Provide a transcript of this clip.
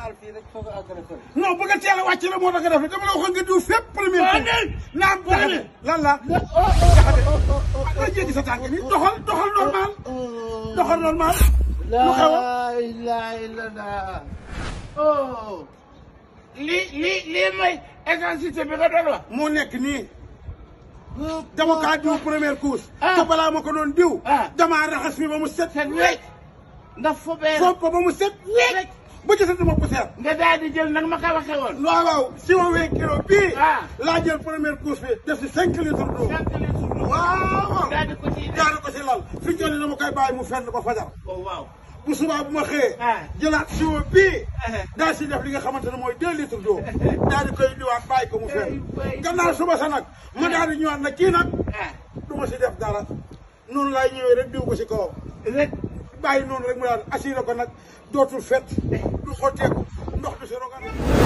laal fii rek soog a agressé. non bëgg a teel a wàcc la moo tax nga def dama la waxoon nga diw fépp premier Waa tour ne. naam jaxate lan la oh nga jéggi sa tànk ni doxal doxal normal doxal normal lu xew laa ilaaha illallaah. oh. lii lii lii mooy intensité bi nga doon wax. moo nekk nii dama kaa diw première couche Ah. te balaa ma ko doon diw Ah. damaa raxas mi ba mu set set wecc. nga fobee foofu ko ba mu set wéet ba gisatuma poussière nga daal di jël nag ma ko waxee woon. waaw waaw si ma wee kilo bii Ah. laa jël première couche bi def si cinq litres d'eau cinq litres d'eau. waaw waaw daal di ko ciy def. jaare ko si lal fi ñu toll nii dama koy bàyyi mu fenn ba fajar oh waaw. bu subaa bu ma xëyee Ah. jëlaat siwo bii Ah. daal si def li nga xamante ne mooy deux litres d'eau daal di koy indiwaat bàyyi ko mu fenn gannaaw suba sa nag ma daal di ñëwaat nag kii nag ah. du ma si def dara noonu laay ñëwee rek diw ko si kawam rek. bàyyi noonu rek mu daal assuré ko nag dootul fet du xotteeku ndox du si rogan